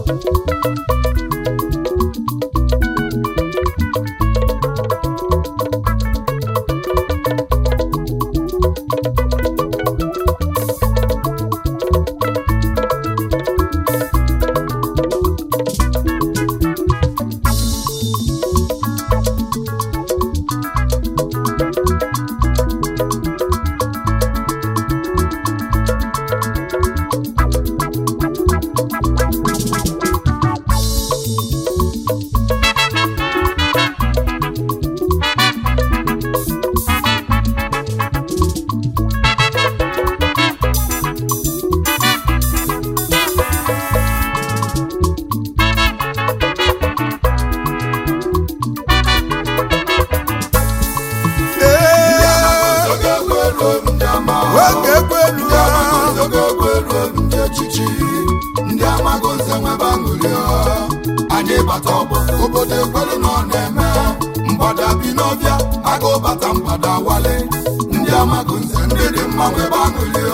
ee oge egwu eruo ndị ama oge egwu elu ndị amaghị oge egwu eruo ndị echichi ndị amaghị nze nwebe aṅụrị anyị bata ọgbọ obodo ekwelu na ọ na-eme mgbada bi n'ọbịa aga ụbata mgbada wale ndị amaghị nze ndị dị mma nwebe aṅụrị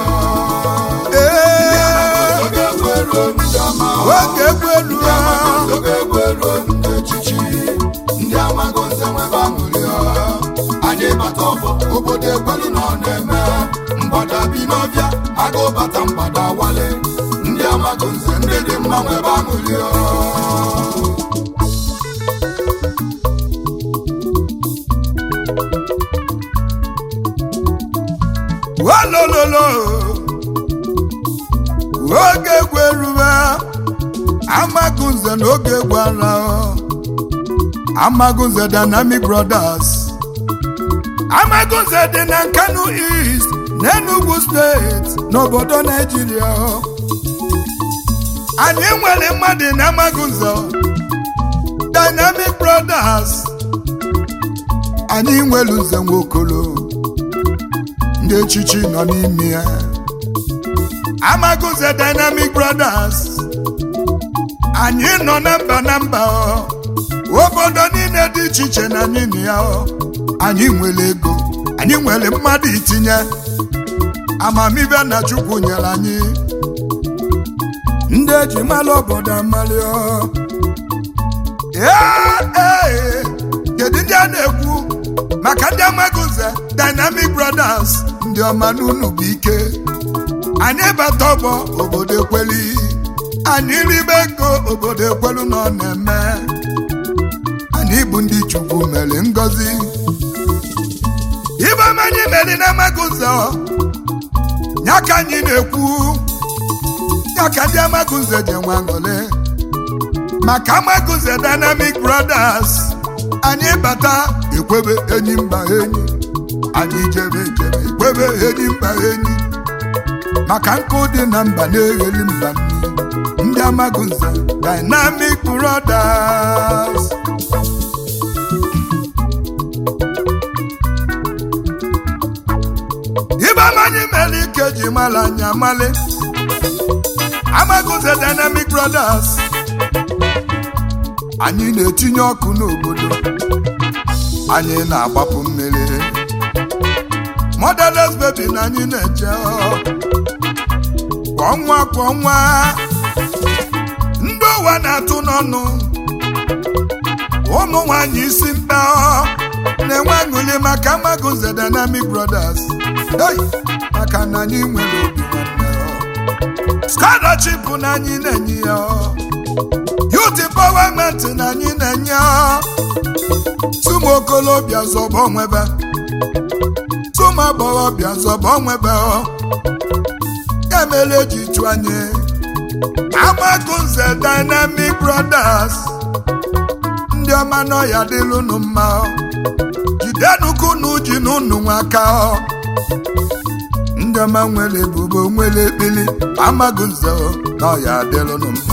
ee oge egwu eruo ndị ama oge egwu elu ndị amaghị oge egwu eruo ndị echichi ndị amaghị nze nwebe aṅụrị anyị bata ọgbọ obodo ekwelu na ọ na-eme mgbada bi n'ọbịa aga ụbata mgbada wale ndị amaghị nze ndị dị mma nwebe aṅụrị walololo oge egwu eruwe amagunze na oge egwu ara amagunze dynamic brothers amagunze dị na nkanu east n'enugu steeti n'obodo naijiria anyị nwere mmadụ na amagunze dynamic brothers anyị nwere nze nwokolo ndị echichi nọ n'ime ya amaguze dynamic brothers anyị nọ na mba na mba ọ. obodo niile dị iche iche na anyị na ya ọ. anyị nwere ego anyị nwere mmadụ itinye amamibe na chukwu nyere anyị ndị eji mara obodo amali ọ. Ee, ee, kedu ndị a na-ekwu maka ndị amaguze dynamic brothers ndị ọma n'unu bụ ike anyị bata ọgbọ obodo ekweli anyị ribe ego obodo ekwelu na ọ na-eme anyị bụ ndị chukwu mere ngọzi ibe ọma anyị mere na amaguze ọ, ya ka anyị na-ekwu ya ka ndị amaguze ji nwe aṅụrị maka amaguze dynamic brothers anyị bata ekwebe enyi mba enyi anyị jebe jebe ekwebe enyi mba enyi maka nkụ dị na mba na-egheli mba nni ndị amagunze dynamic brothers ibe amanyị mere ike ji mara anyị amali amagunze dynamic brothers anyị na-etinye ọkụ n'obodo anyị na-agbapụ mmiri motherless baby na anyị na-eche kwa ọnwa kwa ọnwa ndị ụwa na-atụ n'ọnụ ụmụ nwanyị isi mkpa na-enwe aṅụli maka Amagunze Dynamic Brothers hey! maka na anyị nwere obi nwanne scholarship na anyị na-enye ya youth empowerment na anyị na-enye ya tụmụ okolobịa zọba onwebe tụmụ agbọghọbịa zọba onwebe ya mere eji tụ anyị Amagunze Dynamic Brothers ndị ọma n'ọya dịlụ unu mma jidenukwu unu ji n'unu nwaka ndị ọma nwere ebubo nwere ekpili Amagunze n'ọya dịlụ unu mma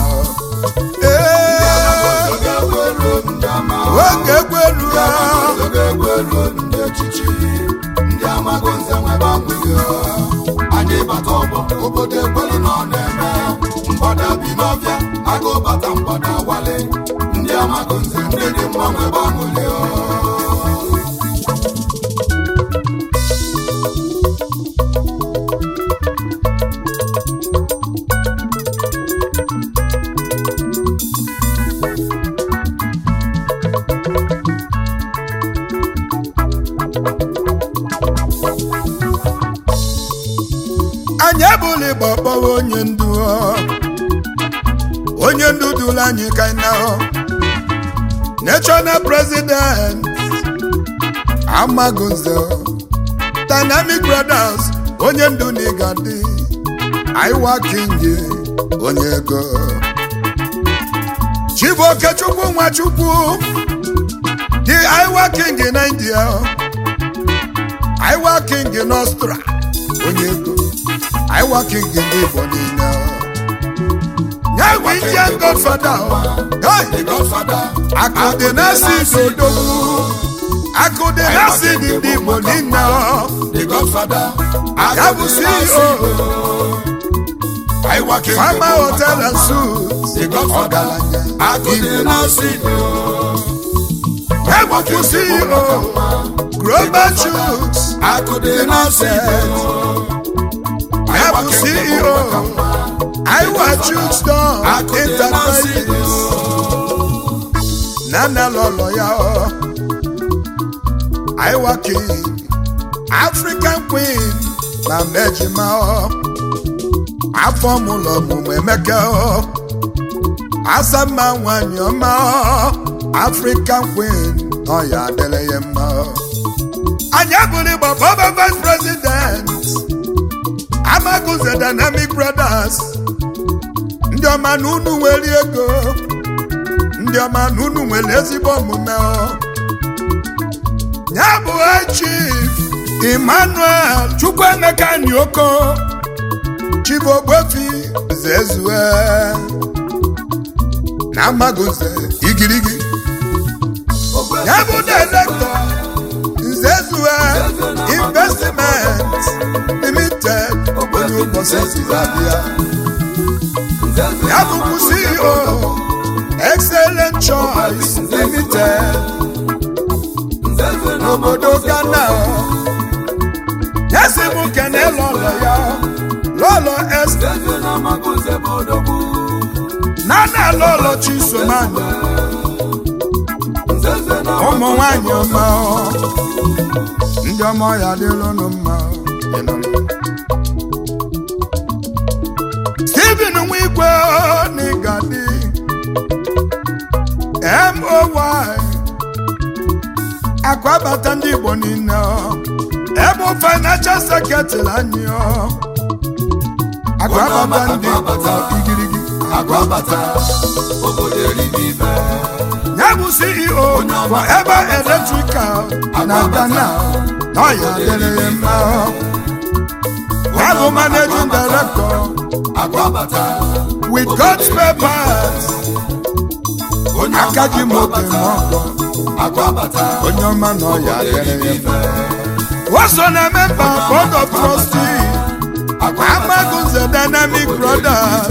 ee oge egwu eruo ndị ama oge egwu elu ya oge egwu eruo ndị echichi ndị Amagunze nwebe aṅụrị anyị bata ọgbọ obodo ekwelu na ọ na-eme mgbada bi n'ọbịa aga ụbata mgbada wale ndị Amagunze ndị dị mma nwebe aṅụrị onye ndu duru anyị ka anyị na national president amagunze dynamic brothers onye ndu na ịgadị aiwa kingi onye ego chibokechukwu nwachukwu dị aiwa king na india aiwa king n'ọstra onye ego aiwa king ndị igbo niile ya bụ indian godfather hey! The Godfather. akụdị na-asị n'odogwu akụdị na-asị ndị igbo niile The Godfather. ya bụ ceo I work in Fama the hotel and suits The Godfather. ọgaranya I go Igbo. there now see ya bụkwa ceo global shoots I go there now see ya bụ ceo iwa shoots don enterprises nana lọlọ ya ọ iwa king african queen na mejima ọ afọ mụlọ ọmụmụ emeka ọ asamma nwanyị ọma ọ african queen ọ ya adịrị ya mma ọ anyị abụrụ igbo former vice president amaguze dynamic brothers ndị ọma na unu nwere ego ndị ọma na unu nwere ezigbo omume ọ ya bụ chief emmanuel chukwuemeka nioko chibogbofi zezue na amaguze igirigi ya bụ director nzezue investment limited onye ụbọchị zizabịa ya bụkwa ceo excellent choice limited n'obodo ghana ya si m kene lọlọ ya lọlọ este nana lọlọ chisomanya ụmụ nwanyị ọma ọ. ndị ọma ya dịlụnụ mma ọ. Ịnụrụ. Stephen Nwigwe n'Igadi MOY akwabata ndị Igbo niile ọ. ebe financial secretary anyị ọ. akwabata ndị Igbo na igirigi Agbabata, obodo eribe ibe. ya bụ CEO for ebe electrical na Ghana na ọ ya dịrị ya mma ọ. ya bụ managing director Agbabata, with God's papers onye ọma aka ji m obi m agbabata. ọgọ Agbabata, onye ọma na ọ ya obodo dịrị eribe ya ibe. waso na memba board of trustee amagunze dynamic brothers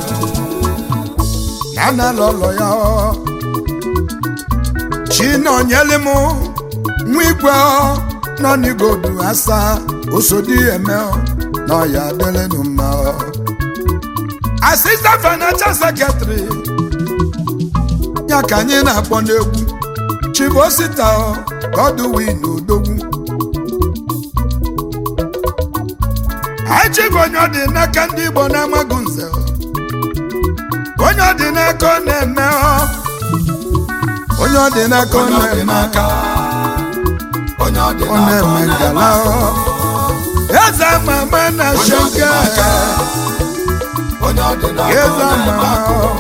nana lọlọ ya ọ chinonyeli m nwa igwe ọ nọ n'igodu asa osodi eme ọ na ọ ya dịrịnụ mma ọ assistant financial secretary ya ka anyị na-akpọ n'egwu chibosita ọ godwin odogwu echighị onye ọ dị n'aka ndị igbo na-amaghị nze ọ. onye ọ dị n'aka ọ na-eme ọ onye ọ dị n'aka ọ Onye ọ dị na-eme n'aka, onye ọ dị ọ n'aka, ọ na-eme ngala na-eme. ọ eze mama na Onye ọ dị shoga n'aka, onye ọ dị n'aka, ọ eze na-eme mama akụ. ọ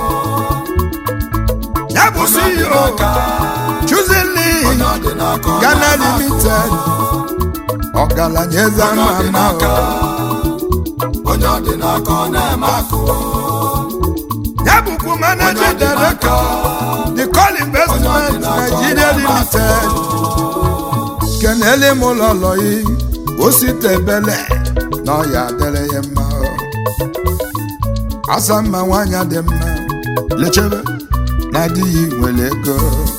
ya bụ Onye ọ dị CEO n'aka, chuzili onye ọ dị n'aka, ọ Ghana na-eme akụ. limited ọgaranya eze Onye ọ dị mama n'aka, ọ onye ọ dị n'aka, ọ na-eme akụ. ya bụkwa managing director the call investment nigeria limited kenele m ụlọlọ yi ositebele na ọya dịrị ya mma asa mma nwanyị dị mma lechebe na adịghị nwere ego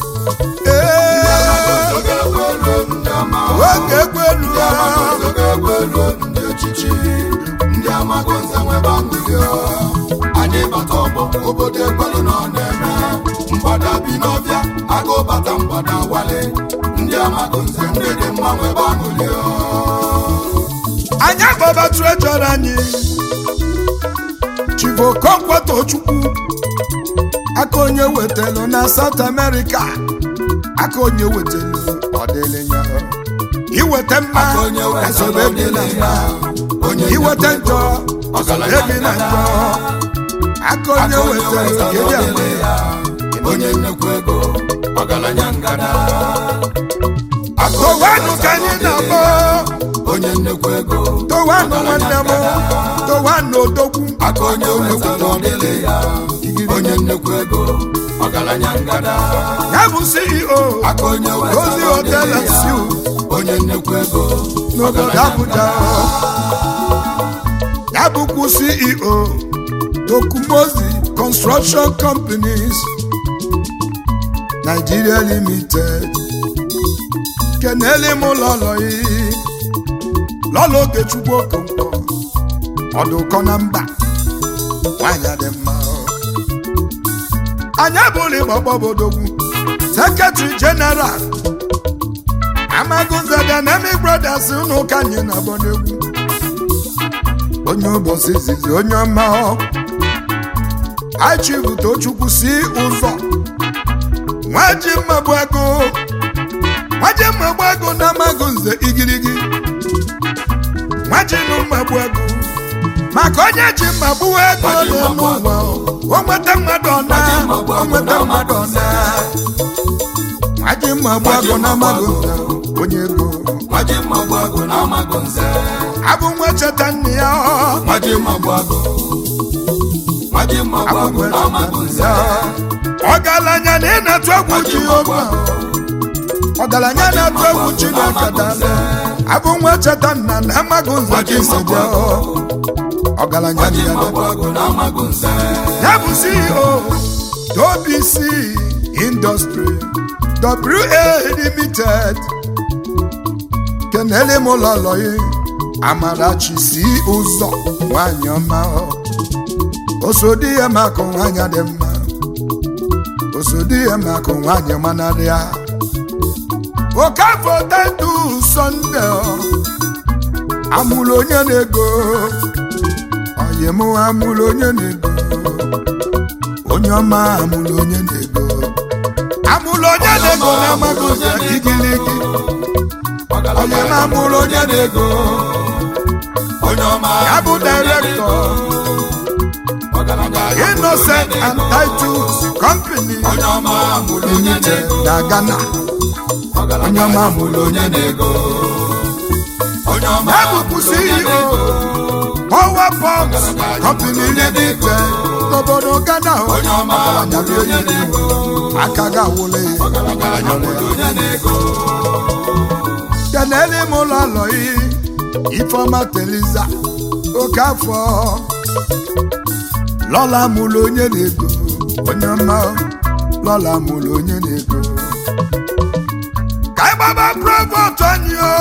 Ee, Oge ekwelu ndị ama, oge ekwelu ndị amagozi oge ekwelu ndị echichi, ndị amagozi enwebe aṅụrị ọ. Anyị bata ọgbọ, obodo ekwelu na ọ na-eme. Mgbada bi n'ọbịa, agụ bata mgbada wale. Ndị amagozi ndị dị mma nwebe aṅụrị ọ. anyị akpọba trejọr anyị chief chief okonkwo tochukwu aka onye wetelu na south america aka onye wetelu ọdịlịnya iweta mma Aka onye wetelu esobe bi na mma onye iweta nnukwu njọ ego, esobe bi na njọ aka onye Aka onye wetelu wetelu kedu agba ọdịlị ya, onye nnukwu ego ọgaranya ngada Aka onye towanụ ka anyị wetelu na-akpọ onye nnukwu ego towanụ nwanne m towanụ odogwu aka onye wetara ọdịlị ya onye nnukwu ego ọgaranya ngada ya bụ ceo aka onye ozi wetara hotel ọdịlị and ya suites onye nnukwu ego n'obodo ọgaranya Abuja ngada ya bụkwu CEO Tokumozi Construction Companies Nigeria Limited kenele m lọlọyi lọlọ Ogechukwu Okonkwo ọdụkọ na mba nwanyị dị mma anyị bụrụ ịgbọgbọbodogwu Secretary General Amagunze Dynamic Brothers ụnụ ụka anyị na-agbọ n'egwu onye ụbọchị izizi onye ọma achivu tochukwu si ụzọ nwaji mmagbu ego nwaji mmagbu ego na Amagunze igirigi nwaji na mmagbu ego maka onye ji mmagbu ego Nwaji n'elu mmagbu ụwa o nweta mmadụ ọna Nwaji mmagbu o ego nweta na mmadụ ọna nwaji mmagbu ego na Amagunze onye ego nwaji mmagbu agụ na Amagunze abụ nwa cheta nne ya ọ. nwaji mmagbu agụ nwaji mmagbu agụ na Amagunze ọgaranya na ịna-atụ egwu Jehova ọgaranya na-atụ egwu Chineke dala abụ nwa cheta nna na Amagunze ka isi dị ọgaranya nwaji dị ya mmagbu agụ na Amagunze ya bụ CEO WBC Industry WA Limited kenele m ụlọlọyi Amarachi si ụzọ nwanyị ọma osodi ya maka nwanyị dị mma osodi ya maka nwanyị manarịa okafọ tetu sọnde amụrụ onye na-ego oyim amụrụ onye na-ego onye ọma amụrụ onye na-ego amụrụ onye na-ego na Amagunze igiligi onye ma amụrụ onye na-ego onye ọma ya bụ direktọ ọgaranya Innocent and Titus Company onye ọma mụrụ onye Limited na-ego na Ghana onye ọma amụrụ onye na-ego onye ọma ya bụkwu CEO Power Box Company Limited n'obodo Ghana onye ọma mụrụ onye na-ego aka ga-awụle ya ọgaranya mụrụ onye na-ego kenele m ụlọ lọyi Ifeọma Teliza oke afọ lọla mụrụ onye na-ego onye ọma lọla mụrụ onye na-ego ka anyị gbaba provost anyị o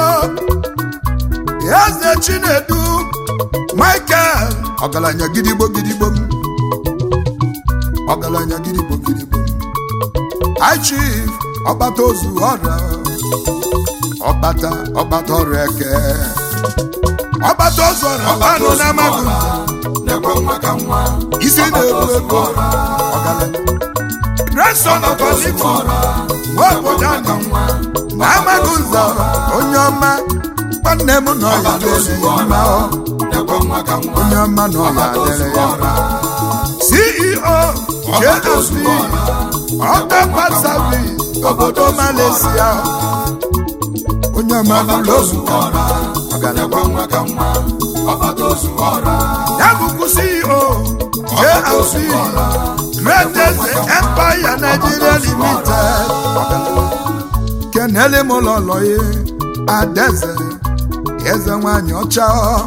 eze Chinedu Michael ọgaranya gidigbo gidigbo m ọgaranya gidigbo gidigbo m High Chief ọkpata ozu ọrịa ọkpata ọkpata ọrụ eke ọkpata ozu ọrịa ọkpanụ na Amagunze na-ekwe nwa ka nwa isi na-ebu ego ọgaranya grandson of Olifu nwa obodo anyị na Amagunze onye ọma nwanne m nọ ya dịrị ya mma ọ. na-ekwe nwa ka nwa onye ọma nọ ya dịrị ya mma CEO JSP Ọkapa Service obodo Malaysia onye ọma n'ụlọ ozugbo ọgaranya na-ekwe nwa ka nwa ọkpata ozu ọra ya bụkwu CEO JLC Greatest Empire Nigeria Limited kenele m ụlọlọye Adaeze eze nwanyị ọcha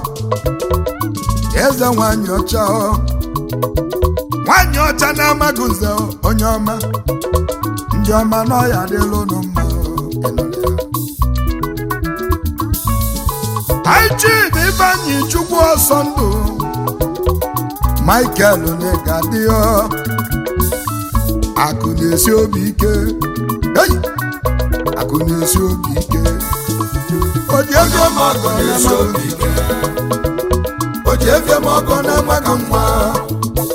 eze nwanyị ọcha nwanyị ọcha na Amagunze onye ọma ndị ọma n'ọya adịla unu mma Aichid Ifeanyi Chukwu ọsọ ndụ Michael Negadio akụ na-esi obi ike Hey! akụ na-esi obi ike o ji ego m ọgọ na na-esi obi ike o ji ego m ọgọ na Amagunze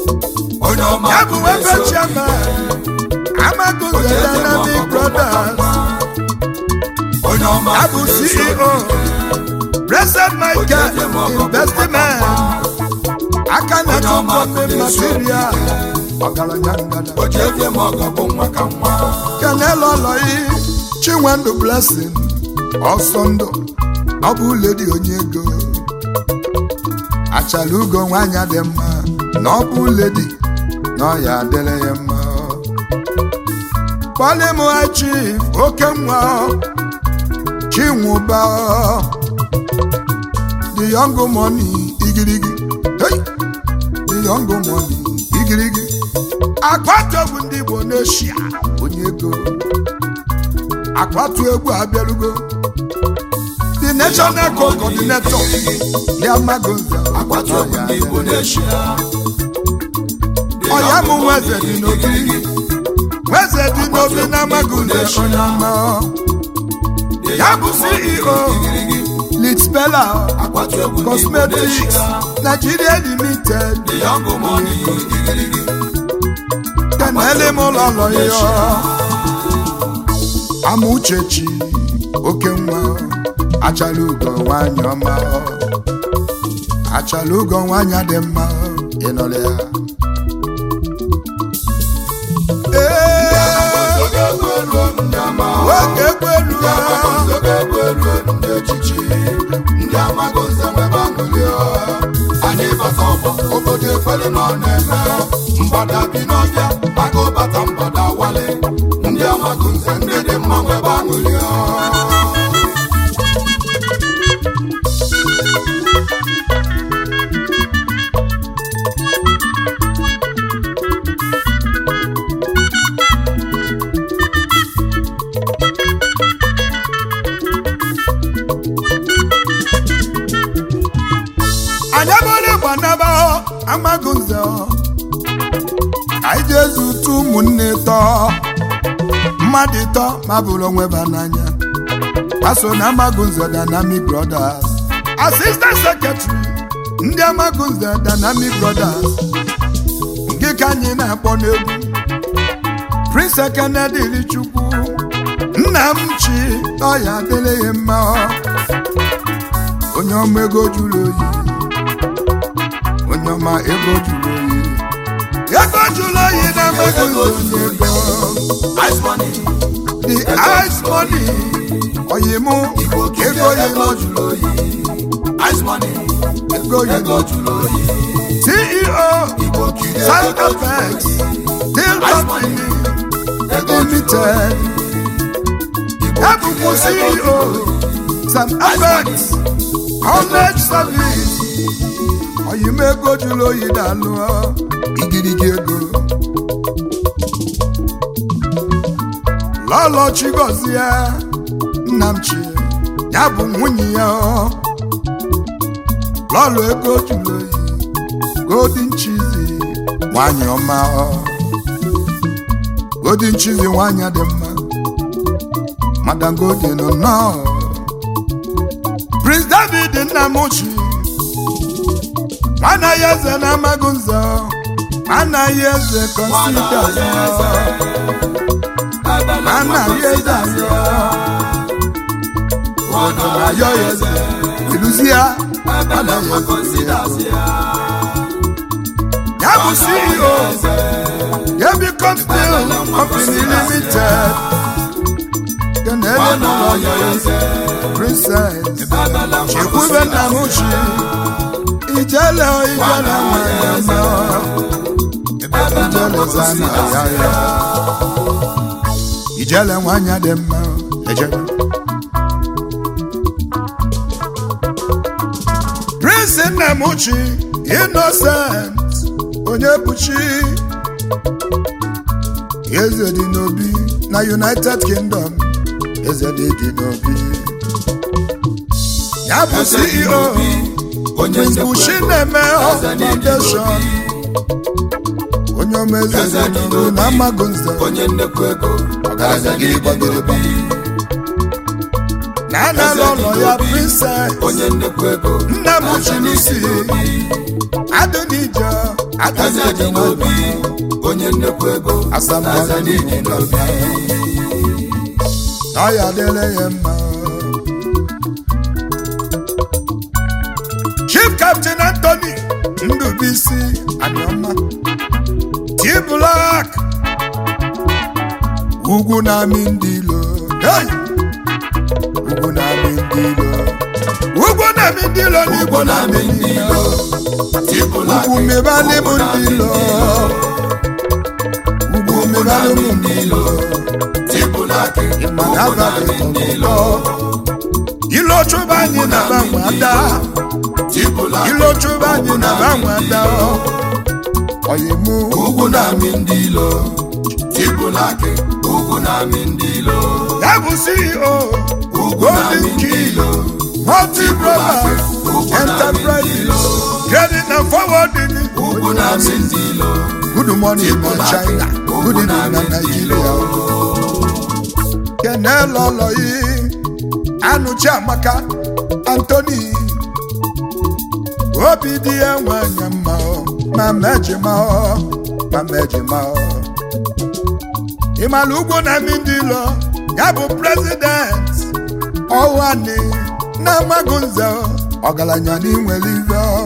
onye ọma ya bụ nwoke chairman amagunze dynamic brothers onye ọma ya bụ ceo blessed michael investment aka na chukwu material ọgaranya ngada oji ebie ma ọgọ bụ nwa ka nwa kenelo lọyi chinwendu blessing ọsọ ndụ ọ bụ ledi onye ego achala ugo nwanyị dị mma na ọ bụ ledi na ọ ya adịrị ya mma kpọlịmụha chief oke nwa chinwụba the young money igirigi hey! the young money igirigi akwatu egwu ndị igbo n'eshia onye ego akwatu egwu abịarugo the national coordinator ya magonza agbatu egwu ndị igbo n'eshia ọya mụ nweze dị n'obi nweze dị n'obi na magonza onye ọma ya bụ ceo litspela agbatu egwu ndị igbo cosmetics n'eshia nigeria limited the young money igirigi kenele m ụlọ ụlọ ya amauchechi oke nwa achala ugo nwanyị ọma achala ugo nwanyị dị mma ịnọrọ ya Ee, oge egwu eruo ndị ama oge ekwelu ndị amagonze oge egwu eruo ndị echichi ndị amagonze nwebe aṅụrị anyị bata ọgbọ obodo ekwelu na ọ na-eme mgbada bi n'ọbịa aga ụbata mgbada wale ndị amagonze ndị dị mma nwebe aṅụrị anyị abụrụ gbanaba amagunze anyị ji ezu ụtụ ụmụnne tọ mmadụ tọ ma bụrụ onwe ba n'anya paso na amagunze dynamic brothers assistant secretary ndị amagunze dynamic brothers nke ka anyị na-akpọ n'egwu prince kennedy chukwu nna m chi ọya adịrịghị mma onye ọma ego jụrụ oyi onye ọma ego jụrụ oyi ego jụrụ oyi na amagunze ego ice money the ice money oyimu igbo kiri ego ego yimu jụrụ oyi ice money ego yimu ego jụrụ oyi ceo igbo kiri Sound ego jụrụ effects oyi deal company limited ebubu ceo sam effects homage service oyimu ego jụrụ oyi na-alụ igirigi ego lọlọ chigozie nnamchi ya bụ nwunye ya lọlọ ego jụrụ oyi golden chizi nwanyị ọma golden chizi nwanyị dị mma madam golden nnọọ prince david nnamuchi anaghị eze na amaghị nze anaghị eze kọnsida anaghị eze ayọ ayọ ya eze iluzie ya bụ ceo Yabi Company Company Limited kenele n'ụlọ ya eze princess chekwube nna m chi ijele ijele nwanyị mma ijele zana ya ya ijele nwanyị dị mma ejele prince nna m chi innocent onye buchi eze dị n'obi na united kingdom eze dị dị n'obi ya bụ ceo prince bushi na-eme foundation onye ọma eze dị n'obi na amaghị nze onye nnekwu ego ọgaranya gị gbagoro bi na anala ụlọ ya princess onye nnekwu ego nna m chi n'isi adịnije eze dị n'obi onye nnekwu ego Asambodo eze dị n'obi na ọ ya adịla ya mma chief captain anthony ndubisi aniọma t-black ugwu na-amị ndị ilo hey! ugwu na-amị ndị ilo ugwu na-amị ndị ilo n'igbo na-amị ndị ilo ugwu mebali m ndị ilo ugwu mebali m ndị ilo mana abalị tọrọ ilo chụba anyị na banwe ada ilo chụba anyị na banwe ada oyimu ugwu na-amị ndị ilo tibụlakị ugwu na-amị ndị ilo ya bụ ceo ugwu na-amị golden ndị key ilo multi brothers enterprises trading and forwarding ugwu na-amị ndị ilo good morning na china good evening na nigeria kenel ọlọyi anụchi amaka antoni obi dị ya nwanyị mma ọ, ma mejima ọ, ma mejima ọ. ịmala ugwu na ndị ilo ya bụ prezident ọwani na-amaghị nze ọ, ọgaranya n'inwere ive ọ.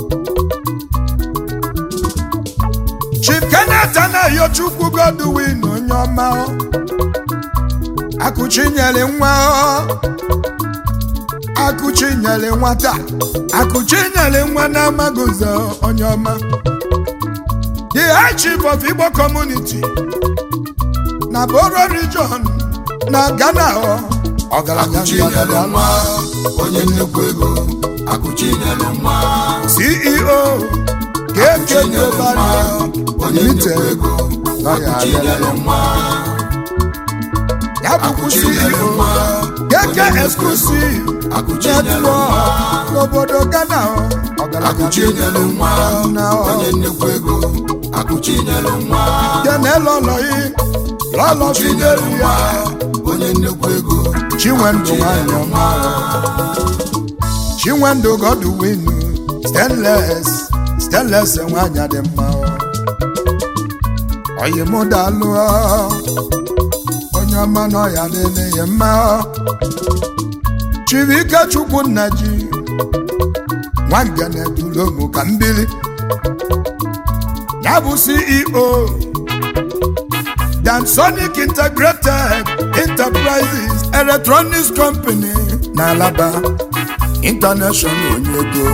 chief kenneth anaghị chukwu godwin onye ọma ọ. akụchi nyere nwa ọ. akụchi nyere nwata akụchi nyere nwa na-amaghị nze ọ, onye ọma the high chief of igbo community na boro region na ghana ọ. ọgaranya akụchi nyere ngada nwa onye nnekwu ego akụchi nyere nwa ceo kk global onye nnekwu limited ego na ya akụchi adịla nyere ya nwa ya bụkwa akụchi nyere ceo nwa kk exclusive akụchi nyere network nwa n'obodo ghana ọ. ọgaranya akụchi nyere nwa na onye nnekwu ego akụchi nyere nwa kenelọlọyi lọlọ fidelu ya onye nnekwu ego chinwendụ nwanyị ọma chinwendụ godwin stanles stanles nwanyị dị mma oyimụdalụ onye ọma na ọya dịle ya mma chibike chukwu nna ji nwangene dulomu ka mbili ya bụ ceo Dansonic Integrated Enterprises Electronics Company na Alaba International Onyego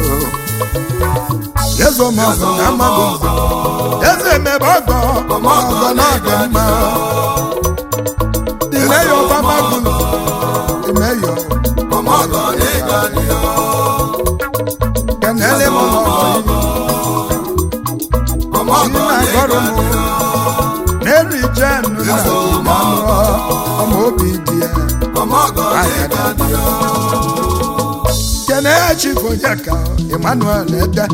Yezo mọgọ na amago Eze emebe ọgọ ọgọ na ọgọ mma The mayor of Amagun The mayor ọmọgọ n'ịga dị ya Kenele m ọgọ ọmọgọ Chima n'ịga gọrọ m Mary Jane na Ọmọ ọmọ obi dị ya ọmọgọ n'ịga dị ya kene chifonyeka emmanuel ede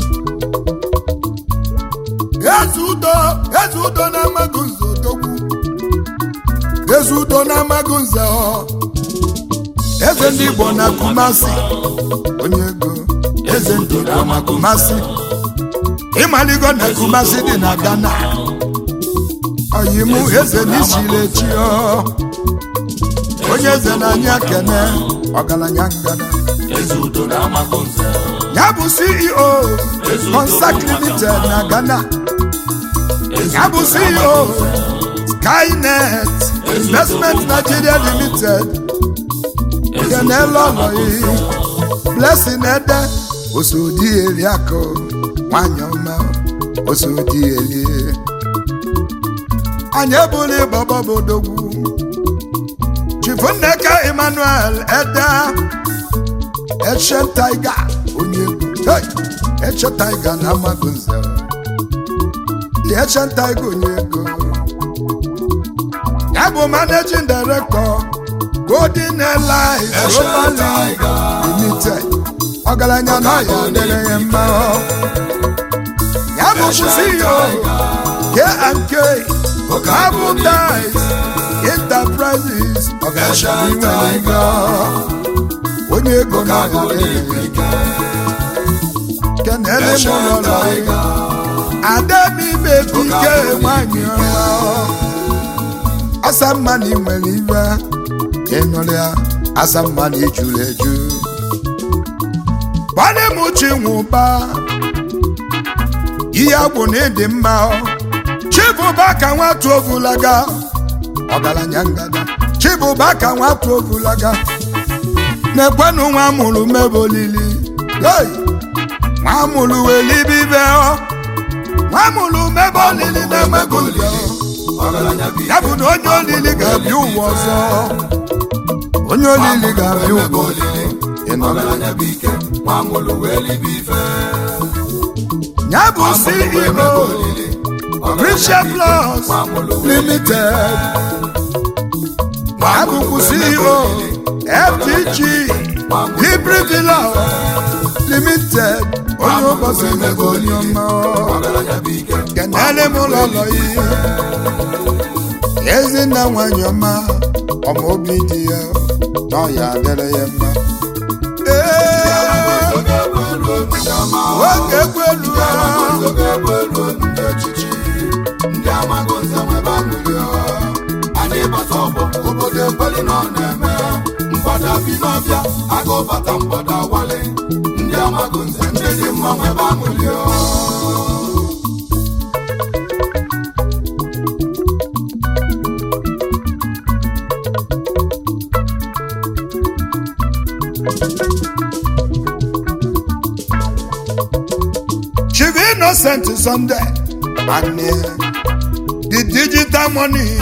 eze udo eze udo na-amaghị nze odogwu eze udo na-amaghị nze ọ eze ndị igbo na kumasi onye ego eze ndị igbo na kumasi ịmaligo na kumasi dị na ghana ọyimụ eze n'isilechi ọ onye eze na-anya kene ọgaranya ngana eze udo na amagonze ya bụ ceo consac limited na ghana ya bụ ceo skynet investment nigeria limited kenelọlọyi blessing ede osodi eliakụ nwanyị ọma osodi elie anyị ebuli bọbọbodogwu chifunneka emmanuel ede Eche Tiger onye egwu hey! Eche Tiger na Amagunze Eche Tiger onye ego ya bụ managing director Golden Airlines Eche Global Tiger. Limited ọgaranya na ya dere ya mma ya bụ CEO K&K Carbon Dice Enterprises ọgaranya inwere ego onye ego na-aga kenele m ụlọ ademibe bike nwanyị ọma asa mma na ị nwere ibe ịnụrụ ya asa mma na ijuru eju gbalị m chinwụba ihe agwụ na ịdị mma chibụba ka nwatụ ovulaga ọgaranya ngada chibụba ka nwatụ ovulaga na-ekwenụ nwa mụrụ mebe olili hey! nwa mụrụ welibibe nwa mụrụ mebe olili na-emebe udo ọgaranya bụ ya bụ na onye olili ga-abịa ụwa ọzọ onye olili ga-abịa ụwa ọzọ Ịnụrụ? ọgaranya bụ ike nwa mụrụ wee libe ife ya bụ ceo Christian Plus Limited abụkwu ceo ftg Libre Villa Limited onye ụbọchị mebe onye ọma ọgaranya bụ ike kenele m ụlọ ụlọ ihe ezinna nwanyị ọma ọma obi dị ya na ọya adịrị ya mma Ee, oge egwu elu ndị ama oge egwu elu ha oge egwu elu ndị echichi ndị amaghị nze nwebe aṅụrị anyị bata ọgbọ obodo ekweli na ọ na-eme mgbada bi n'ọbịa agụ bata mgbada wale ndị amaghị nze ndị dị mma nwebe aṅụrị Chief Innocent Sunday and uh, the digital money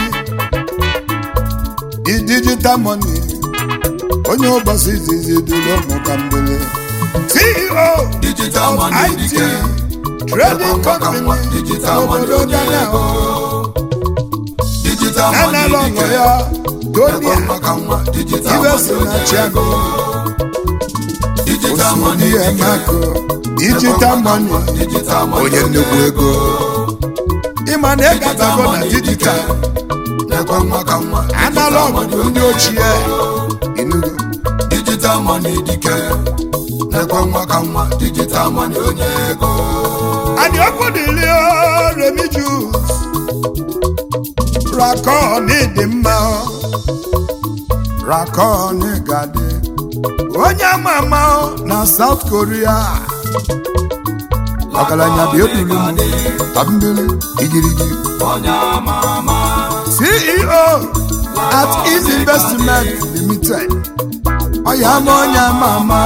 the digital money onye ụbọchị izizi dịrị ụmụ ka mbele CEO digital of money IT dike trading company digital money n'obodo onye Ghana ego digital Ghana money lọnọ dike ya ego Tonia maka nwa digital ibe money si na onye Chiago ego digital money Osmodi dike Emako digital money digital money onye nnukwu ego ịma na ịgatago na digital na-ekwe nwa ka nwa analog bụ ndị ochie Enugu digital money dike na-ekwe nwa ka nwa digital money onye ego Ani ọkụ dịrị o, Remi Juice Rakon dị mma o. Rakon gadị onye ama ama o na South Korea ọgaranya bịa ebulu m tambili igirigi onye ama ama CEO at Easy Investment Limited ọya ama onye ama ama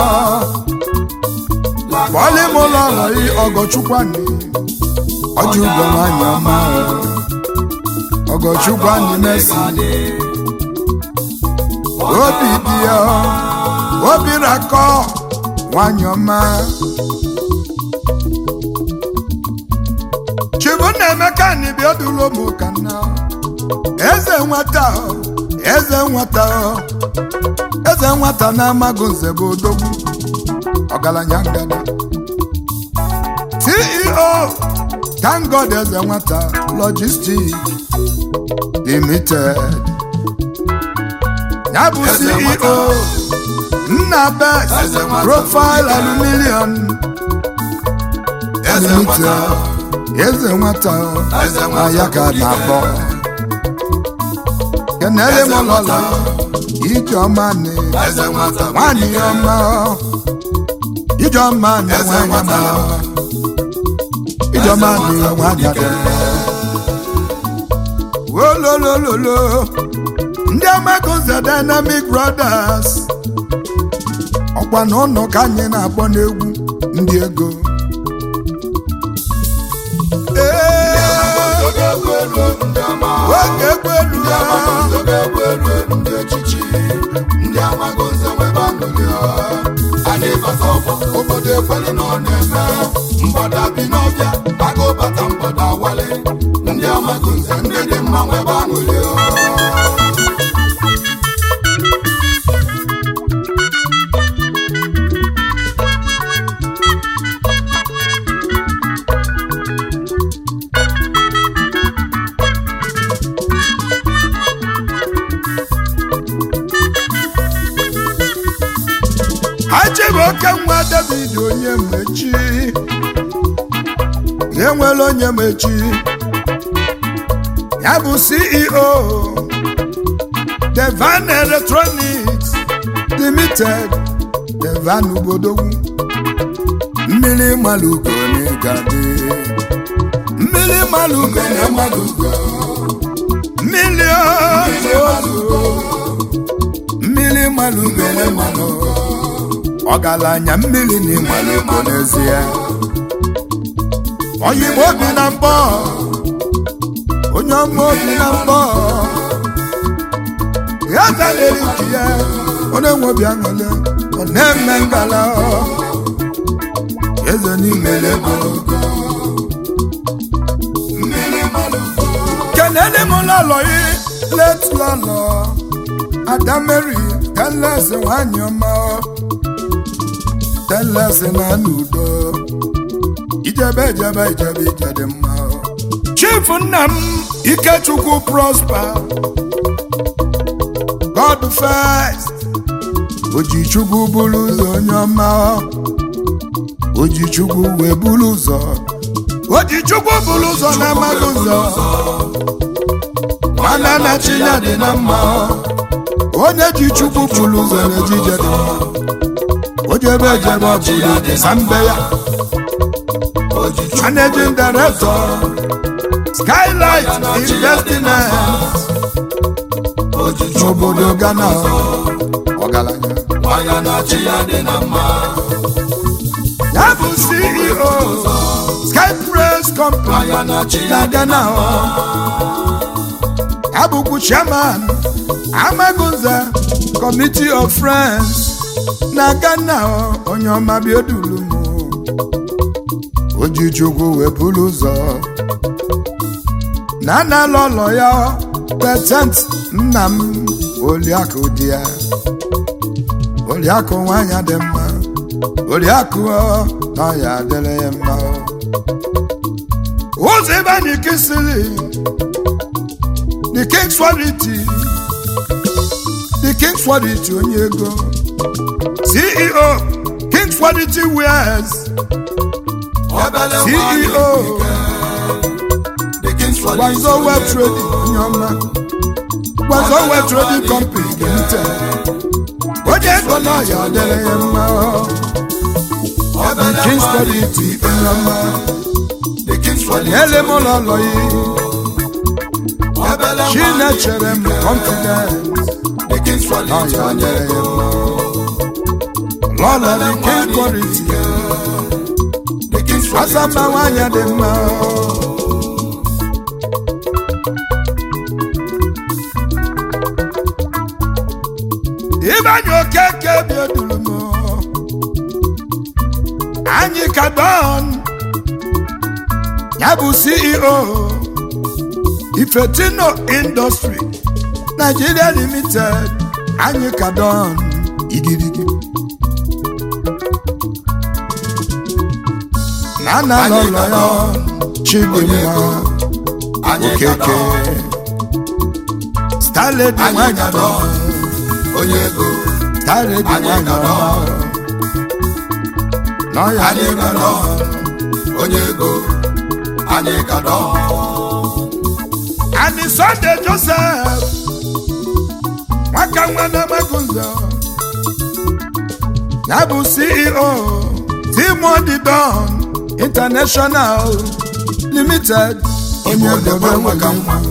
bọọlị m ụlọ ọrụ ọgọchukwani ọjị ụgọ nwanyị ọma ọgọchukwani mesi obi dị ya obi rakọ nwanyị ọma chibunna emeka n'ibi odulo m ka nna eze nwata o, eze nwata o, eze nwata na-amaghị nze bụ odogwu ọgaranya ngada ceo thank god eze nwata logistic limited ya bụ Eze nwata. ceo nna best Eze nwata. profile aluminium eze limited nwata eze nwata Eze na nwata ya ka bụ dike. na-akpọ kenele m Eze lọla nwata. ijeọma na eze nwata bụ nwanyị dike. ọma ijeọma na eze nwanyị nwata ọma ijeọma Eze na nwata bụ nwanyị dike. ọma wololololo ndị amagoze dynamic brothers ọkwa na ụnọ ka anyị na-akpọ n'egwu ndị ego ee oge egwu elu ndị ama oge egwu elu ndị amaghị nze ga-egwu elu ndị echichi ndị amaghị nze nwebe aṅụrị anyị bata ọgbọ obodo ekweli na ọ na-eme mgbada bi n'ọbịa agụ bata mgbada wale ndị amaghị nze ndị dị mma nwebe aṅụrị achịbụ oke nwa david onye mmechi enwere onye mechi ya bụ ceo devan electronics limited devan ubodogwu mmiri malugo n'ịgadị mmiri malugo na malugo mmiri ozuzo mmiri malugo na malugo ọgaranya mmiri na ịmalugo n'ezie oyibo bi na mbọ onye ọma obi na mbọ ya zalere ike ya onye nwe obi aṅụle ọ na-eme ngala eze n'ime ego kenele m lọlọyi let lọlọ adameri telesi nwanyị ọma telesi na n'udo ijebe ijebe ijebe ije dị mma chief nna m ikechukwu prosper god first ojichukwu bụrụ ụzọ onye ọma ojichukwu wee bụrụ ụzọ ojichukwu bụrụ ụzọ na-amaghị ụzọ mana na chinya dị na mma onye ji chukwu bụrụ ụzọ na-ejije dị mma ojebe ejebe ọbụla dị sa mbe ya managing director skylight investment n'obodo ghana ọgaranya ya bụ ceo sky press company na ghana ya bụkwu chairman amagunza committee of friends na ghana onye ọma biodulu m ojichukwu wee buru ụzọ na analụ ụlọ ya petent nna m oliakụ di ya oliakụ nwanyị dị mma oriakụ na ya adịrị ya mma ụzọ ebe anyị kesịrị the king's quality the king's quality onye ego ceo king's quality wears ceo gwanzo web trading onye ọma gwanzo web trading company limited onye ego na ya adịrị ya mma the king's quality onye ọma nyere m ụlọ ụlọ ya chinechere m confidence na ya adịrị ya mma lọlọ the king quality asama nwanyị dị mma ịbanye okeke bi odulu m anyị ka don ya bụ ceo ifetino industry nigeria limited anyị ka don igirigi na na lọlọ ya chidimma okeke starlady nwanyị don onye ego starlady nwanyị ọma n'ọya anyị dị ka mma dọ onye ego anyị ka dọ ani sunday joseph nwaka nwa na-amagunzo ya bụ ceo timodi don international limited onye Igbo dobe debe maka nwere nwa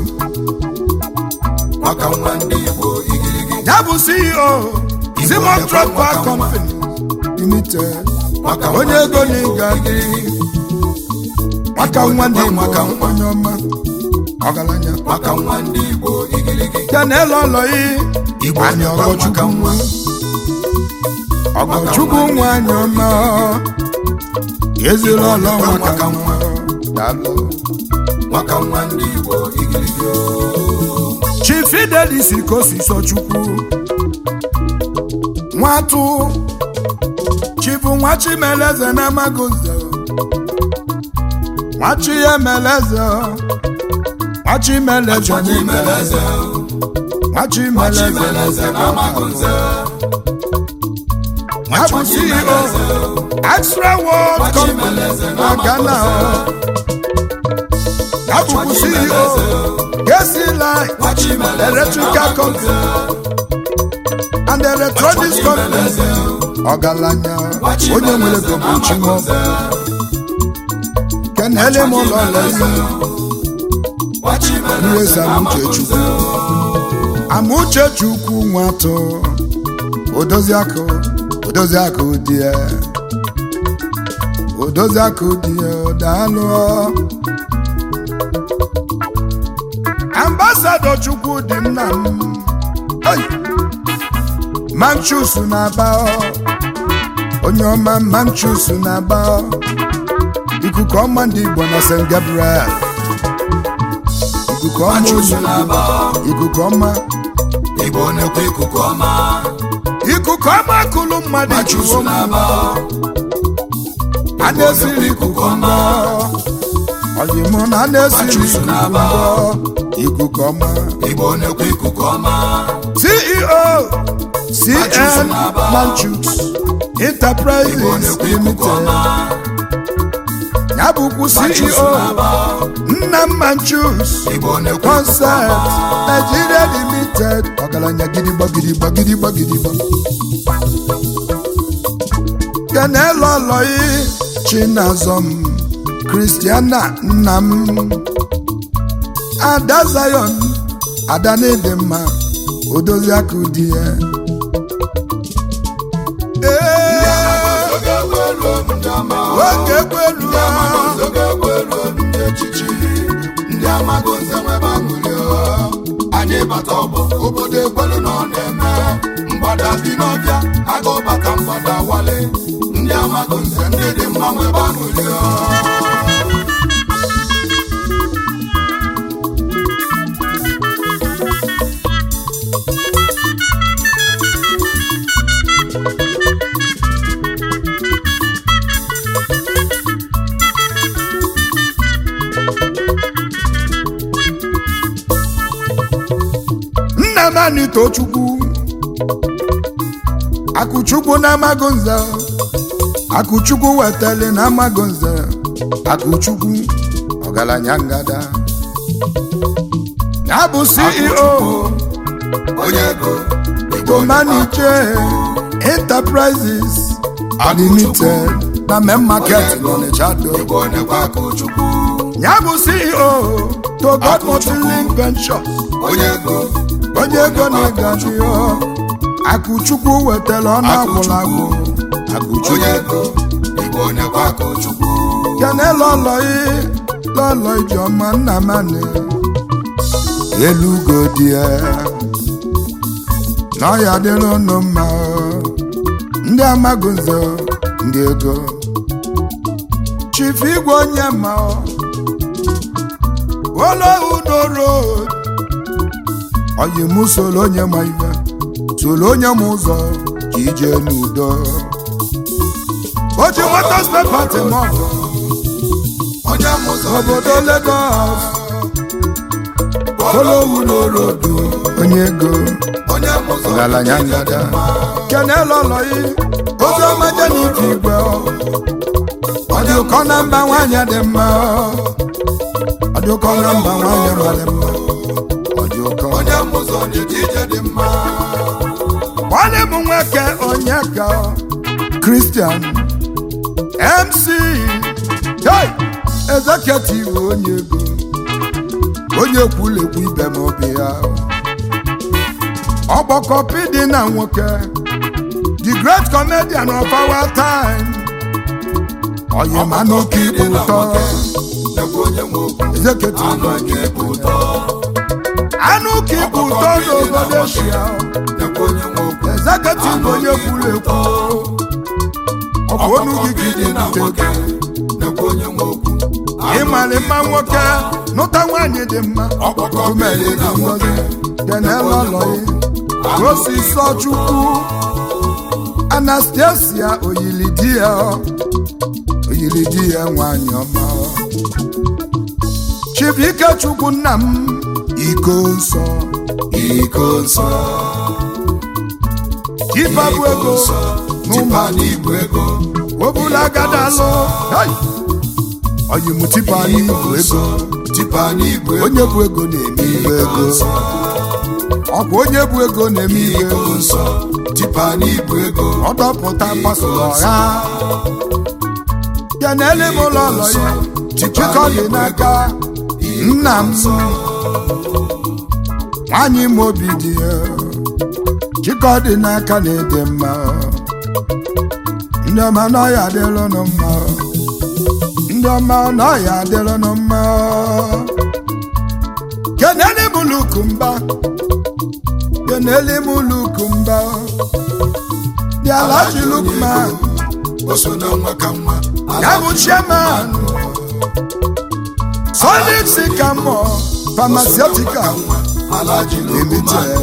maka nwa ndị Igbo igirigi ya bụ ceo simon debe tropa maka nwa. company limited maka nwa onye ego na ịga dị nwaka nwa ndị debe igbo maka nwa. onye ọma ọgaranya maka nwa ndị Igbo igirigi Daniel Oloyi Igbo anyị debe maka ọgọchukwu nwa ọgọchukwu nwa anyị ọma eziri ọlọ Igbo maka maka nwa Daalụ. maka nwa ndị Igbo igirigi Chief Fidelis Ikosi Chukwu nwatụ Chief Nwachimeleze na Magozo Nwachi Emeleze Nwachimeleze Chimeleze Nwachimeleze Chimeleze na Magunze ya bụ ceo extra world company na ghana ya bụbu ceo kesi line electrical company and electronics company ọgaranya onye nwere ego bụ chinwoke kenele m ụlọ lezi Iweza Amụchechukwu Amụchechukwu nwatụ Odoziakụ Odoziakụ dị ya Odoziakụ dị ya daalụ Ambasadọ Chukwu dị nna m Hey! Manchus na-aba onye ọma Manchus na-aba ikuku ọma ndị Igbo na St. Gabriel ikuku ọma Manchus oyi na-aba. ikuku ọma Igbo na-ekwe ikuku ọma ikuku ọma kụlụ mmadụ Manchus ikuku ọma na-aba a na-esiri ikuku ọma ọyịmụ na a na-esiri Manchus ikuku na-aba. ọma ikuku ọma Igbo na-ekwe ikuku ọma ceo cn na-aba. manchus Igbo enterprises na-ekwe ikuku limited ọma ya bụkwu Manchus ceo na-aba nna m manchus Igbo na-ekwe ikuku concert ọma nigeria limited ọgaranya gidigba gidigba gidigba gidigba kenelu ọlọyi chinazọm kristiana nna m ada zion ada na-ede mma odoziakụ di ya Ee, Oge egweruo m ndị ama oge ekwelu Ndị amaghị nze ga-egweruo m ndị echichi ndị amaghị nze nwebe aṅụrị anyị bata ọgbọ obodo ekwelu na ọ na-eme mgbada bi n'ọbịa agụ bata mgbada wale ndị amaghị nze ndị dị mma nwebe aṅụrị nna m anyị tochukwu akụchukwu na amago nze akụchukwu wetali na amago nze akụchukwu ọgaranya ngada ya bụ ceo onye ego Tomaniche Enterprises Limited na main market n'Ọnịcha do igbo na-ekwe akụchukwu ya bụ ceo to God Multilink Ventures onye ego onye ego na-egani ya akụchukwu wetara ọnụ agwụrụ agwụ akụchukwu onye ego igbo na-ekwe akụchukwu kene lọlọyi lọlọ ijeọma nna mani elugo dị ya na ọya dịrị unu mma o. ndị amaghị nze o, ndị ego chifu igwe onye ma o. olohu n'oro oyi mụ soro onye ma ife soro onye ma ụzọ ka ije n'udo o ji moto spepati m ọgụ onye amụzọ obodo Lagos Kolowu n'orodu onye ego onye amụzọ ọgaranya ngada kenelu ọlọyi ozi ọma jenike igwe ọ dị ụkọ na mba nwanyị dị mma ọ dị ụkọ na mba nwanyị mara mma ọ dị ụkọ onye amụzọ dịka ije dị mma nwanne m nwoke onye ka Christian MC hey! executive onye ego onye kwulekwu ibe m obi ya ọgbọkọpi dị na nwoke the great comedian of our time onye ma n'oke ikpe ụtọ nekwa onye nwe okwu executive anụ aka ịbụ ụtọ anụ ka ikpe ụtọ n'obodo Asia nekwa onye nwe okwu executive onye kwulekwu ọ bụ onu gị ka dị na ị nwoke nekwa onye nwe okwu ịmali mma nwoke nụta nwaanyị dị mma ọkpọkọpịdị na nwoke denelọlọyi osisọ chukwu anastasia oyili di ya oyili di ya nwaanyị ọma chibike chukwu nna m iko nsọ iko nsọ ife bụ ego tipa n'ibu ego obula gadalụ Hey! oyi m tipa n'ibu ego tipa n'ibu ego onye bụ ego na-eme ibe ego ọ bụ onye bụ ego na-eme ibe ego ego nsọ tipa n'ibu ego ọ dọpụta pasụlụ ọha ya na ele m ụlọ ụlọ ya chikọ dị n'aka nna m nwanyị m obi dị ya chikọ dị n'aka na-ede mma ndị ọma n'ọya adịlụnụ mma ndị ọma n'ọya adịlụnụ mma kenele m lukumba kenele m lukumba dị alaji lukman o so na nwa ka nwa ya bụ chairman solid sycamore pharmaceutical alaji limited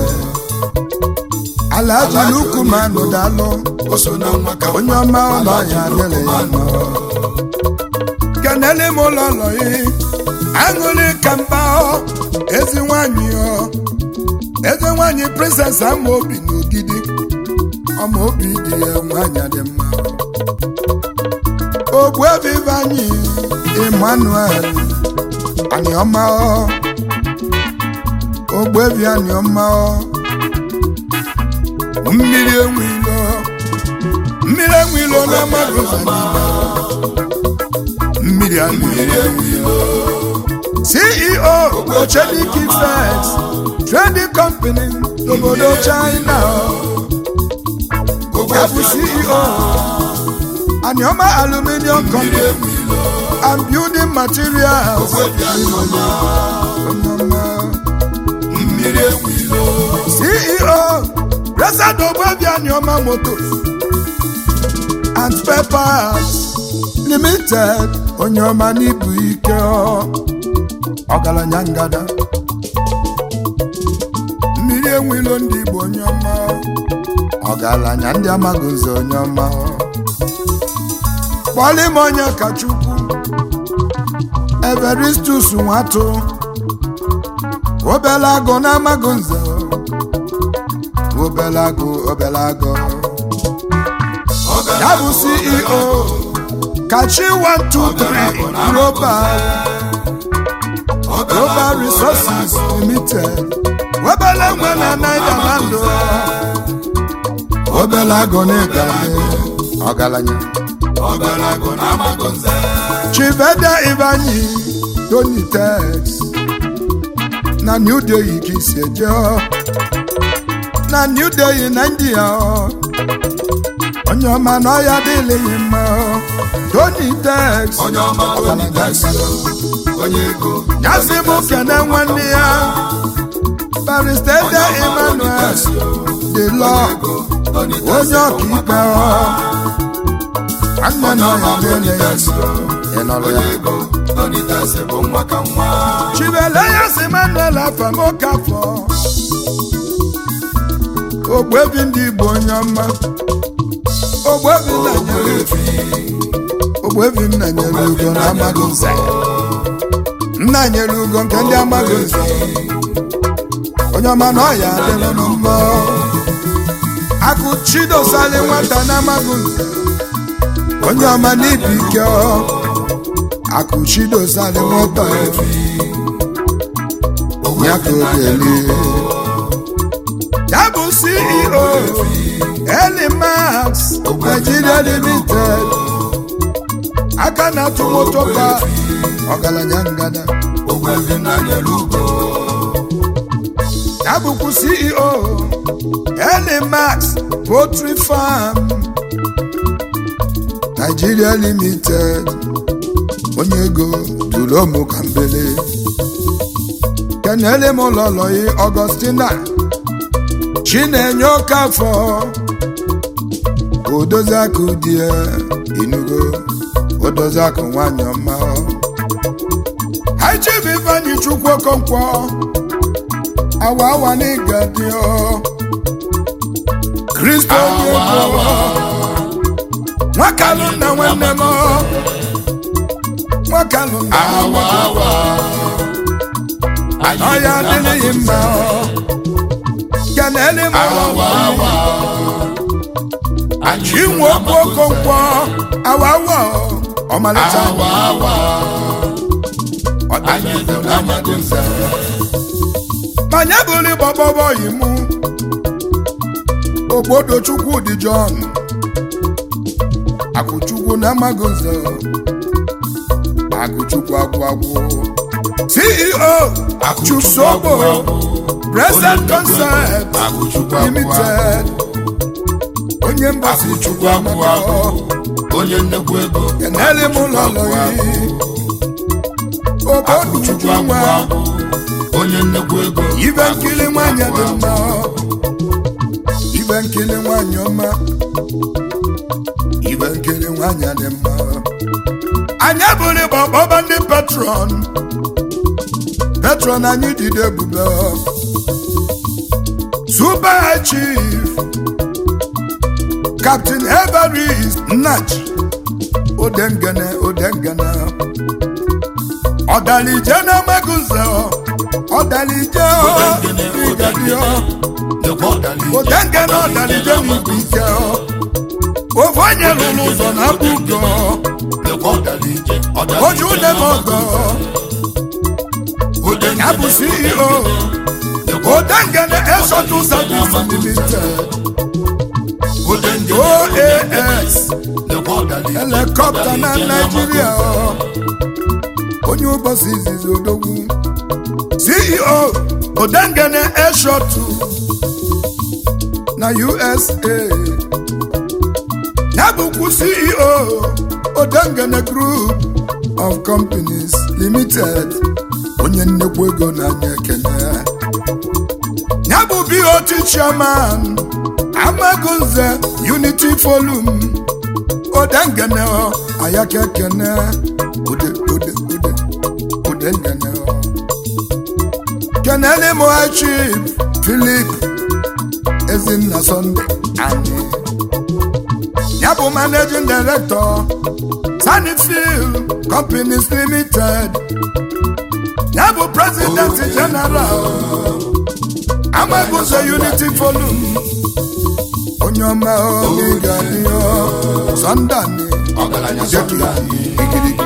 alaji lukman dalụ o so na nwa ka onye ọma ụlọ ya adịrị ya mma kenele m ụlọ ụlọ ya aṅụrị ka mba ọ ezi nwanyị ọ ezi nwanyị princess ama obi n'ogidi ọma obi dị ya nwanyị dị mma ogbuebi anyị emmanuel aniọma ọ ogbuebi aniọma ọ mmiri enwilo mmiri enwilo na mmadụ mmiri enwilo ceo ochediki first trading company n'obodo china ya bụ ceo aniọma aluminium company and building materials mmiri ewilo ceo resado ogbebi aniọma motos and spare parts limited onye ọma n'ibu ike ọ. ọgaranya ngada mmiri enwilo ndị igbo onye ọma ọgaranya ndị amaghị ụzọ onye ọma kpọlị m onye ka chukwu everistus nwatụ obele agụ na amaghị nze obele agụ obele agụ ya bụ ceo kachi 123 global global resources limited obele nwe na naidaland obele agụ na ịgale ọgaranya ọgarago na amagonze chiveda ivanyi tony tex na new delhi ka isi eje ọ. na new delhi na india ọ. onye ọma na ọya adịghị mma ọ. tony tex onye ọma onye taxi onye ego nyasị m kene nwanne ya baristeda emmanuel de lọ onye ọkaikpe ọ. nwanne na ọya adịghị ya mma ị nọrọ ya ego onye taxi bụ nwa ka nwa chibele ya si manuel afamokafọ ogbebi ndị igbo onye ọma ogbebi nna nyere ogbebi nna nyere ugo na amaghị nze nna nyere ugo nke ndị amaghị nze onye ọma na ọya adịrị m mma akụ chidosali nwata na amaghị nze onye ọma n'ibi ike ọ akụ chidosali nwata ya ka ọ ga-eli ya bụ ceo elimax nigeria limited aka na-atụ moto pa ọgaranya ngada ogbebi na nyere ugo ya bụkwa ceo elimax poultry farm nigeria limited onye ego dulomu kambele kenele m ụlọlọyi ọgọstina chinenye okafọ odozi akụ dị ya inugo odozi akụ nwanyị ọma haichib ifeanyi chukwu okonkwo awa awa n'ịga dị ọ kristo onye ego nwakalụ nna nwanne m nwakalụ nna nwanne m ọya adịghị mma kenele m anyị inwe okwu okonkwo awawa ọmalịcha awa awa anyị bụ n'amaghị nze manya bụrụ gbọgbọbọ yi mụ ogbodo chukwu dị John akụchukwu na amaghị nze akụchukwu agwụ agwụ CEO Chusobo Present Concept Akụchukwu agwụ Limited onye mbasi Akụchukwu chukwu agwụ amaka agwụ onye nnekwu ego kenele m ụlọ ụlọ yi obodo Akụchukwu uju agwụ nwa agwụ onye nnekwu ego ibe nkiri nwanyị dị mma ibe nkiri nwanyị ọma ibe nkiri nwanyị dị mma anyị bụrụ gbọgbọba ndị patron patron anyị dịde ebube super High chief captain everest nnach odengene odengene ọdalije na amagunze ọdalije ịgadio Nekwa ọdalije odengene ọdalije n'igwe ike ofu onye lụrụ ụzọ na abụgo Nekwa ọdalije oju udeme ọgọ ya bụ ceo odengene eshotu service limited oas helikọpta na naijiria onye ụbọchị izizi odogwu ceo odengene eshotu na usa ya bụkwu ceo odengene group of companies limited onye nnekwu ego na-anya ekene ya bụ bot chairman amagunze unity forum odengene ayaka ekene ode ode ode odengene kenele mo chief philip ezinna sunday anyị ya bụ managing director Sunnyfield Companies Limited ya bụ president general Amagunze Unity Forum onye ọma oge ga-adị sọndani Ọgaranya Sọndani. igirigi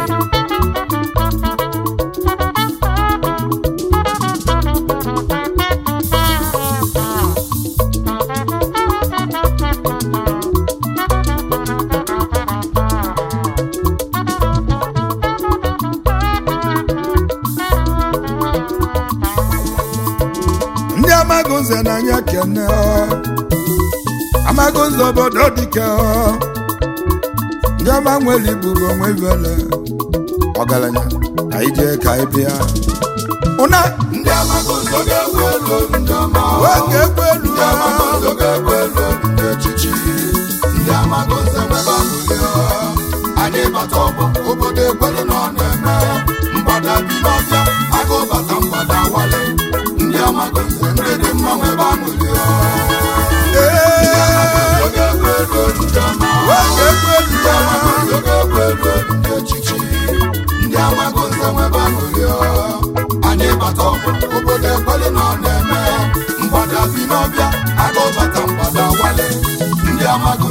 ndị Amagunze n'anya kene Amagunze obodo dike ndị ọma nwere iburu onwe vele ọgaranya ka anyị jee ka anyị bịa ụna ndị amagozo ga-egwu elu ndị ọma oge egwu elu ndị amagozo ga-egwu elu ndị echichi ndị amagozo nwebe amụlị anyị bata ọgbọ obodo ekwelu na ọ na-eme mgbada bi n'ọbịa agụ bata mgbada wale ndị amagozo ndị dị mma nwebe amụlị ee oge egwu elu ndị ọma oge egwu elu ndị amagozo ga-egwu elu ndị echichi ndị amagozo nwebe amụlị anyị bata ọgbọ obodo ekwelu na ọ na-eme mgbada bi n'ọbịa agụ bata mgbada wale ndị amagozo